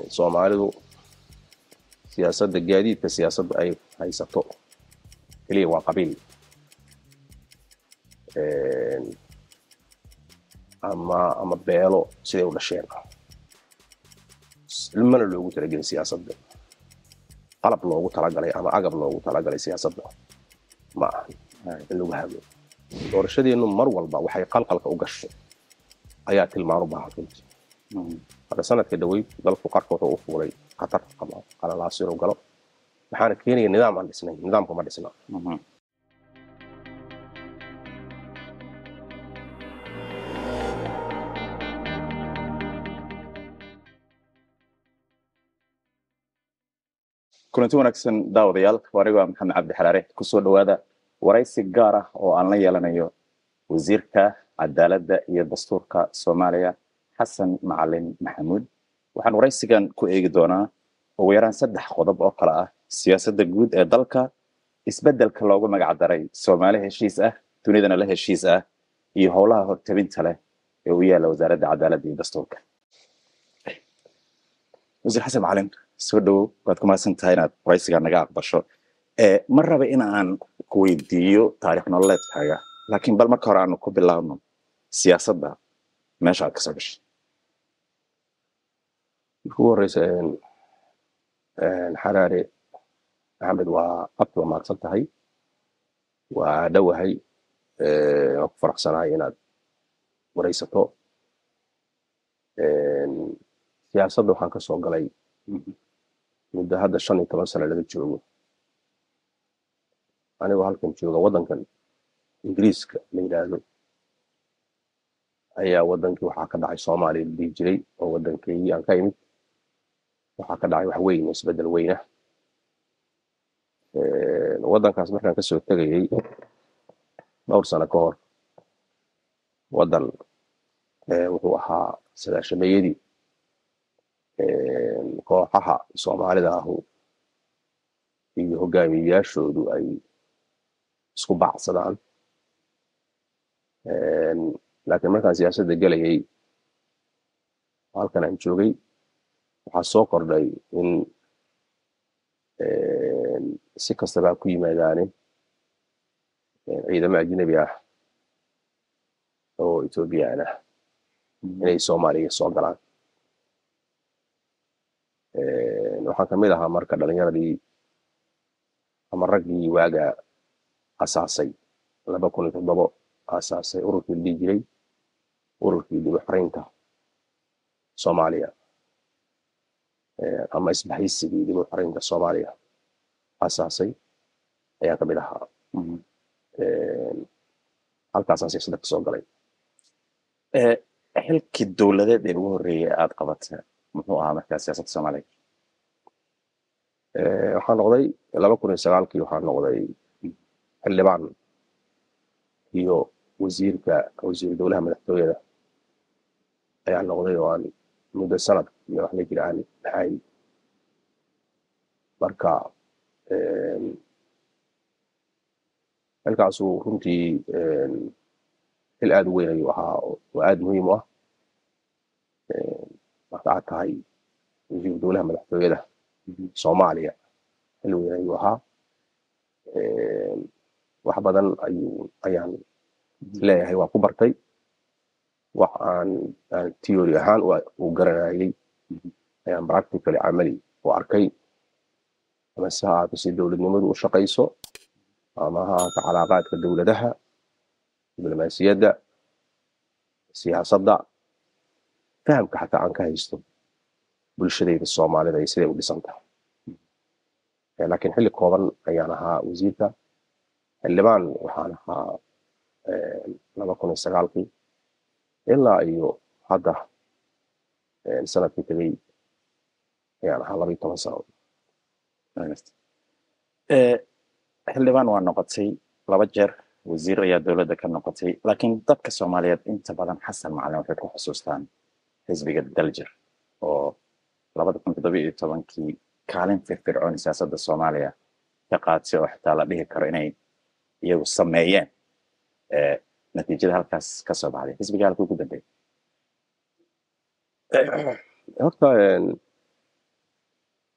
soomaalidu siyaasadda gaadiidka siyaasadda ay haysato keliya waa qabiil ama ama beelo siday u dhasheen ilmana loogu talagelin siyaasadda qalab loogu talagalay ama agab loogu talagalay siyaasadda ma aha in lagu hadlo doorashadeennu mar walba waxay qalqalka u gasho ayaa tilmaan u baahan runtii hadda sanadka dhaweyd dalku qarka wuxuu u fuulay khatar ama qalalaas inuu galo waxaana keenaya nidaam aan dhisnayn nidaamka ma dhisna kulanti wanaagsan daawadayaal anigu waa maxamed cabdi xalaare kusoo dhawaada waraysi gaar ah oo aan la yeelanayo wasiirka cadaaladda iyo dastuurka soomaaliya xasan macalin maxamuud waxaan waraysigan ku eegi doonaa ugu yaraan saddex qodob oo kale ah siyaasadda guud ee dalka isbeddelka loogu magac daray soomaali heshiis ah dunidana la heshiis ah iyo howlaha hortabinta leh ee u yaalla wasaaradda cadaaladda iyo dastuurka wasiir xasan macalin soo dhowow waad ku mahadsan tahay inaad waraysigaa naga aqbasho ma raba in aan ku weydiiyo taarikh nololeedkaaga laakiin bal marka hore aanu ku bilaabno siyaasadda meesha aad kasoo gashay marka ugu horeysa xaraare maxamed waa abti waa mahadsan tahay waa dhowahay waan ku faraxsanahay inaad waraysato siyaasadda waxaan ka soo galay muddo hadda shan iyo toban sano laga joogo anigoo halkan jooga waddankan ingiriiska la yidhaahdo ayaa waddankii waxaa ka dhacay soomaaliya la dhihi jiray oo waddankeygii aan ka imid waxaa ka dhacay wax weyn oo isbeddel weynah waddankaas markaan kasoo tegayay dhowr sano ka hor waddan wuxuu ahaa sagaashameeyadii kooxaha soomaalida ahu iyo hogaamiyeyaashoodu ay isku baacsadaan laakiin markaan siyaasadda gelayay halkan aan joogay waxaa soo kordhay in si kastaba ku yimaadaane ciidamo ajnebi ah oo ethoobiyan ah inay soomaaliya soo galaan waxaan kamid ahaa marka dhalinyaradii ama raggii waaga asaasay laba kun iyo toddobo asaasay ururkii la dhihi jiray ururkii dib u xoreynta soomaaliya ama isbahaysigii dib u xoreynta soomaaliya asaasay ayaan kamid ahaa halkaasaan siyaasadda kasoo galay xilkii dowladeed ee ugu horreeyay aad qabata muxuu ahaa markaa siyaasadda soomaaliya waxaan noqday laba kun iyo sagaalkii waxaan noqday xildhibaan iyo wasiirka wasiir dowlaha madaxtooyada ayaan noqday oo aan muddo sanad iyo wax la jira aan ahayn marka xilkaasuu runtii xil aad u weyn ayuu ahaa oo aad muhiim u ah marka aad tahay wasiir dowlaha madaxtooyada soomaaliya xil weyn ayuu ahaa wax badan ayuu ayaan leeyahay waa ku bartay wax aan aan theory ahaan u garanayay ayaan practically camali u arkay ama si ha ahaato si dowladnimadu u shaqayso ama ha ahaato calaaqaadka dowladaha diblomaasiyadda siyaasadda fahamka xataa aan ka haysto bulshadayda soomaalida iyo siday u dhisan tahay laakiin xilli kooban ayaan ahaa wasiirka xildhibaan waxaan ahaa laba kun iyo sagaalkii ilaa iyo hadda sanadkii tegey ayaan ahaa laba iyo toban sano xildhibaan waa noqotay laba jeer wasiir ayaa dowladda ka noqotay laakiin dadka soomaaliyeed inta badan xasan macalin waxay ku xusuustaan xisbiga daljir oo labada kun toddoba iyo tobankii kaalin firfircoon siyaasadda soomaaliya ka qaatay oo xitaa la dhihi karo inay iyagu sameeyeen natiijada halkaas ka soo baxday xisbiga halka ugu dambeeyay horta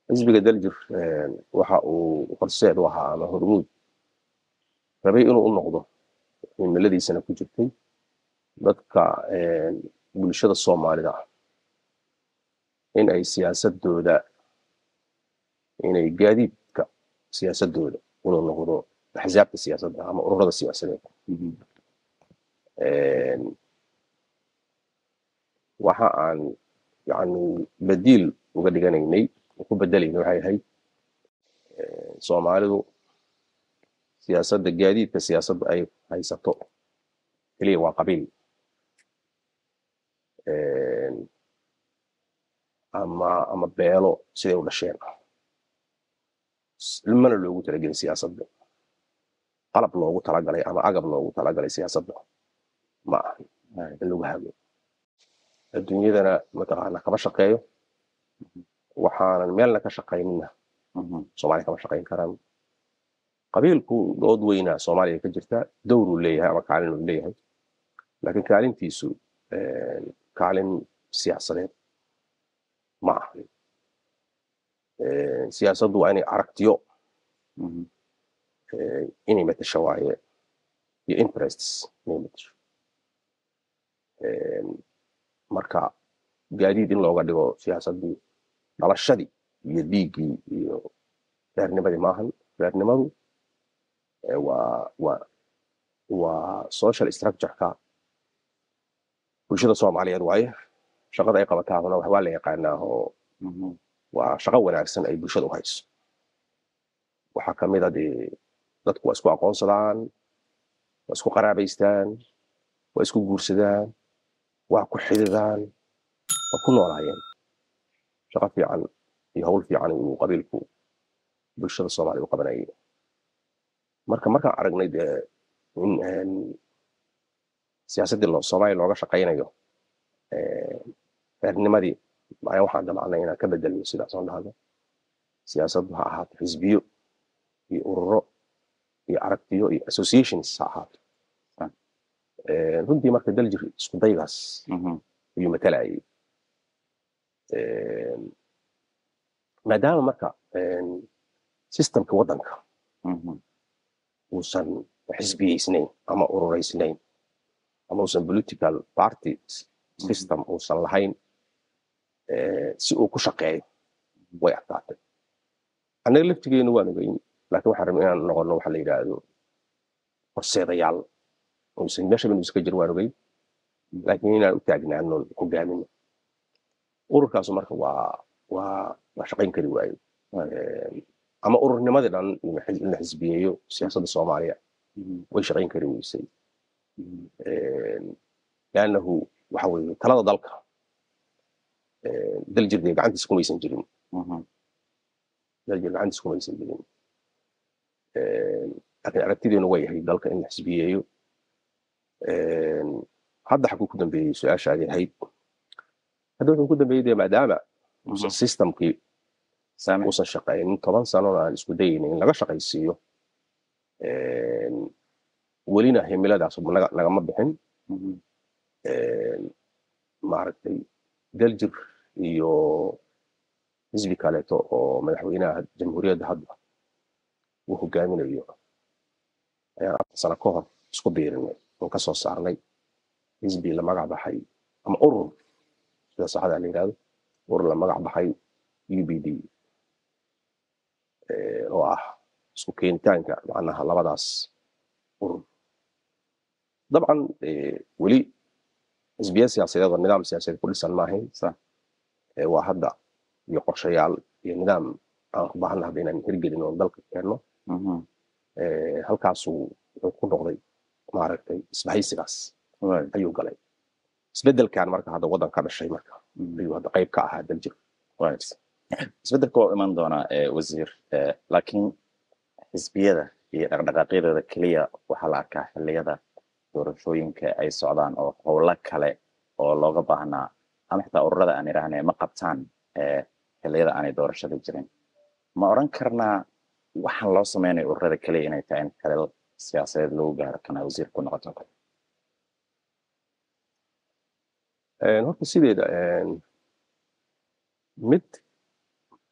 xisbiga daljir waxa uu horseed u ahaa ama hormuud rabay inuu u noqdo himiladiisana ku jirtay dadka bulshada soomaalida in ay siyaasadooda inay gaadiidka siyaasadooda inuu noqdo axsaabta siyaasadda ama ururada siyaasadeed waxa aan yani badiil uga dhiganaynay ku bedelayna waxay ahayd soomaalidu siyaasadda gaadiidka siyaasadda ay haysato keliya waa qabiil ama ama beelo siday u dhasheen mana loogu talagelin siyaasadda qalab loogu talagalay ama agab loogu talagalay siyaasadda ma ahan in lagu hago adduunyadana mataqaana kama shaqeeyo waxaanan meelna ka shaqaynina soomaaliya kama shaqayn karaan qabiilku dood weynaa soomaaliya ka jirta dowruu leeyahay ama kaalin uu leeyahay laakiin kaalintiisu kaalin siyaasadeed ma ahan siyaasaddu waa inay aragtiyo inay matasho waaye iyo interests inay matasho marka gaadiid in looga dhigo siyaasaddii dhalashadii iyo dhiiggii iyo reernimadii maahan reernimadu waa waa waa social structureka bulshada soomaaliyeed waaye shaqada ay qabataahuna waa la yaqaanaa oo waa shaqo wanaagsan ay bulshada u hayso waxaa ka mid a dee dadku waa isku aqoonsadaan waa isku qaraabaystaan waa isku guursadaan waa ku xididaan waa ku noolaayeen shaqo fiican iyo hawl fiican inuu qabiilku bulshada soomaaliya u qabanayay marka markaan aragnay dee in siyaasaddii soomaaliya looga shaqaynayo reernimadii ayaa waxaan damacnay inaan ka bedelno sidaas aan dhahdo siyaasaddu ha ahaato xisbiyo iyo ururo iyo aragtiyo iyo associations ha ahaato runtii marka daljir isku daygaas ayuu matalayay maadaama marka systemka waddanka uusan xisbiyeysnayn ama urureysnayn ama uusan political party system uusan lahayn si uu ku shaqeeyo way adkaatay annaga laftigeenu waan ogeyn laakiin waxaan rabay inaan noqono waxa la yidhaahdo horseedayaal uusan meeshaba inuu iska jir waan ogeyn laakiin inaan u taagnaano hogaamino ururkaasu marka waa waa waa shaqayn kari waayo ama ururnimadii dhan in la xisbiyeeyo siyaasadda soomaaliya way shaqayn kari weysay liannahu waxa weeye talada dalka daljir dee gacantiisa kumaysan jirin daljir gacantiisa kumaysan jirin laakiin aragtideenu way ahayd dalka in la xisbiyeeyo hadda xaguu ku dambeeyey su-aashaadii ahayd hadda wuxuu ku dambeeyey dee maadaama uusan systemkii uusan shaqaynin toban sanona aan isku dayaynin in laga shaqaysiiyo welina himiladaas nagama bixin maaragtay daljir iyo xisbi kaleeto oo madaxweynaha jamhuuriyadda hadda uu hogaaminayo ayaan afar sano ka hor isku biirinay oon kasoo saarnay xisbi la magac baxay ama urur sida saxda la yidhahdo urur la magac baxay u b d oo ah isku keenitaanka macnaha labadaas urur dabcan weli xisbiya siyaasadeed oo nidaam siyaasadeed ku dhisan maahayn waa hadda iyo qorshayaal iyo nidaam aan ku baahan hadda inaan hirgelin oo dalka keenno halkaasuu wuxuu ku noqday maaragtay isbahaysigaas ayuu galay isbedelkan marka hadda waddan ka dhashay marka ayuu hadda qayb ka ahaa daljir isbedelka waa iman doonaa wasiir laakiin xisbiyada iyo dhaqdhaqaaqyadooda keliya waxaa la arkaa xilliyada doorashooyinka ay socdaan oo howlo kale oo looga baahnaa ama xitaa ururada aan idhaahne ma qabtaan xilliyada aanay doorashada jirin ma odran karnaa waxaan loo samaynayo ururada keliya inay tahay in xilal siyaasadeed lagu gaaro kana wasiir ku noqoto horta sideeda mid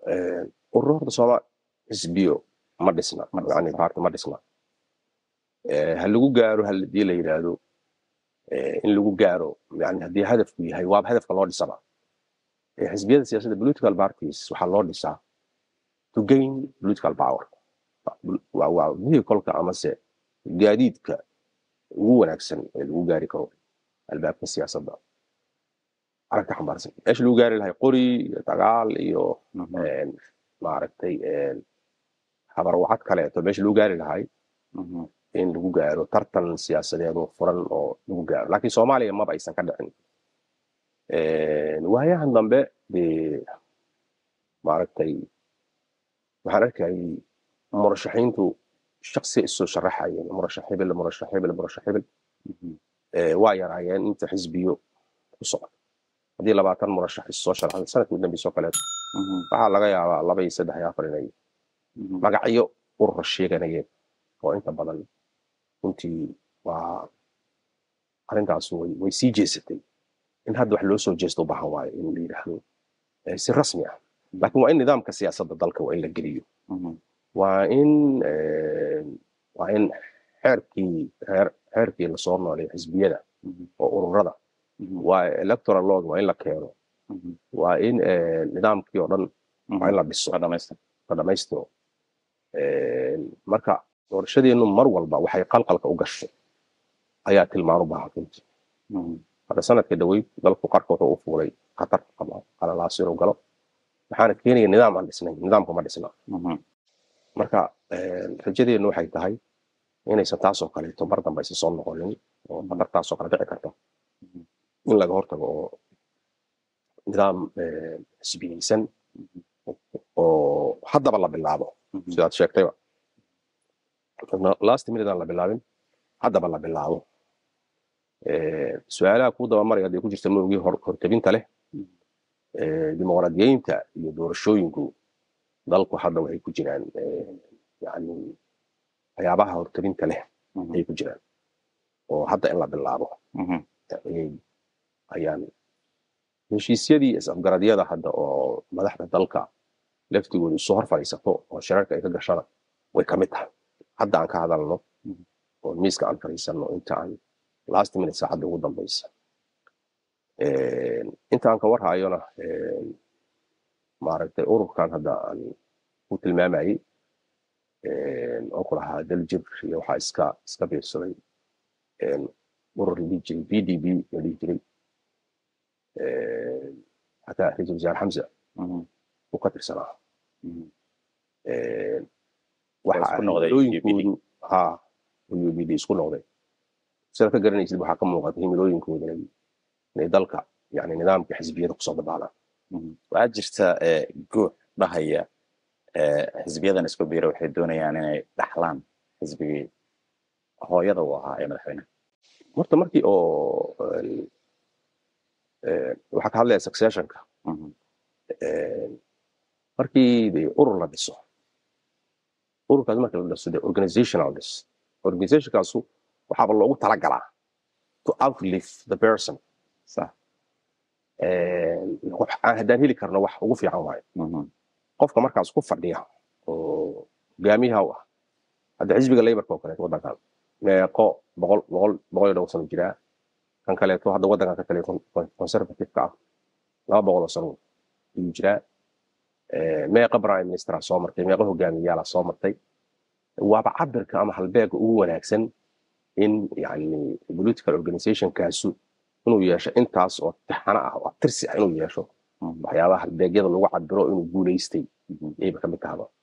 ururo horta sooma xisbiyo ma dhisna Ma dhisna. yani baarti ma dhisna Eh, ha lagu gaaro hadii la yidhaahdo eh, in lagu gaaro yani haddii hadafku yahay waaba hadafka loo dhisaba Eh, xisbiyada siyaasadda political parties waxaa loo dhisaa to gain political power waa waa vehicle-ka amase gaadiidka ugu wanaagsan ee lagu gaari karo albaabka siyaasadda aragti xambaarsan meesha lagu gaari lahay qori iyo dagaal iyo Mhm. een, maaragtay een, habarwacad kaleeto meesha lagu gaari lahay Mhm. in lagu gaaro tartan siyaasadeed oo furan oo lagu gaaro laakiin soomaaliya maba aysan ka dhicin Een, waayahan dambe dee maaragtay waxaan arkayay murashaxiintu shaksi isoo sharaxayeen murashax hebel murashax hebel murashax hebel Mhm. ee, waa yaraayeen inta xisbiyo ku socda haddii labaatan murashax isoo sharaxay sanadkii dambeysoo kaleeto Mhm. waxaa laga yaabaa laba iyo saddex iyo afar inay Mhm. magacyo urur sheeganayeen oo inta badan runtii waa arrintaas way way sii jeesatay in hadda wax loo soo jeesto u baahan waayo in la yidhaahdo eh, si rasmi ah laakiin waa in nidaamka siyaasadda dalka waa in la geliyo Mhm. waa in eh, waa in xeerkii xeer xeerkii lasoo noolay xisbiyada Mhm. oo ururada Mhm. waa electoral law waa in la keeno Mhm. waa in eh, nidaamkii oo dhan waa in la dhiso Waa dhamaystir. la dhamaystiro Een, marka doorashadeenu mar walba waxay qalqalka u gashay ayaa tilmaan u baahan runtii Mhm. hadda sanadka dhaweyd dalku qarka wuxuu u fuulay khatar ama qalalaas inuu galo waxaana keenaya nidaam aan dhisnayn nidaamka ma dhisna Mhm. marka een, rajadeenu waxay tahay inaysan taasoo kaleeto mar dambe aysan soo noqonin oo khatartaasoo kale dhici karta in laga hortago oo nidaam een, xisbiyeysan oo haddaba la bilaabo Mhm. sidaad sheegtayba last minute aan la bilaabin haddaba la bilaabo Eh, su-aalaha kuu dabamaraya hadday ku jirta mawgii hor hortabinta leh Eh, dimuqraadiyeynta iyo doorashooyinku dalku hadda waxay ku jiraan eh, yani waxyaabaha hortabinta leh Mhm. ayay ku jiraan oo hadda in la bilaabo Mhm. ayay ayaan heshiisyadii is-afgaradyada hadda oo madaxda dalka laftigooda isu hor fadhiisato oo shirarka ay ka gashana way ka mid tahay hadda aan ka hadalno Mhm. oo miiska aan fadhiisanno inta aan last minute saacadda ugu dambeysa Een, inta aan ka warhayona een, maaragtay ururkan hadda aan ku tilmaamayay een, oo ku lahaa daljir iyo waxaa iska iska biirsaday een, urur la dhihi jiray b d b la dhihi jiray Een, xataa ra-iisul wasaare xamse Mhm. uu ka tirsanaa Mhm. Een, Waa waxa isku noqday himilooyinkoodu ha UBD isku noqday sidaad ka garanaysid waxaa ka muuqata himilooyinkooda inay inay dalka yani nidaamka xisbiyada kusoo dabaalaan Mhm. waxaa jirta eh, guux dhahaya eh, xisbiyadan isku biira waxay doonayaan inay dhaxlaan xisbigii hooyada uu ahaa ee madaxweynaha horta markii oo een, een, waxaa ka hadlaya successionka Mhm. een, markii de urur la dhiso ururkaas marka la dhiso de organizational dhis organizationkaasu waxaaba loogu talagalaa to outlive the person sax Een, wax aan haddaan heli karno wax ugu fiican waayo Mhm. qofka markaas ku fadhiya oo hogaamiyaha u ah hadda xisbiga laborka oo kaleeto waddankan meeqo boqol boqol boqol iyo dhowr sano jiraa kan kaleeto hadda waddankan ka taliya con- conservative-ka ah laba boqol oo sano ayuu jiraa Eh, meeqa prime ministera soo martay meeqa hogaamiyayaala soo martay waaba cabirka ama halbeega ugu wanaagsan in yani political organizationkaasu inuu yeesho intaas oo taxano ah oo tirsi ah inuu yeesho Mhm. waxyaabaha halbeegyada lagu cabiro inuu guuleystay Mhm. ayba ka mid tahaba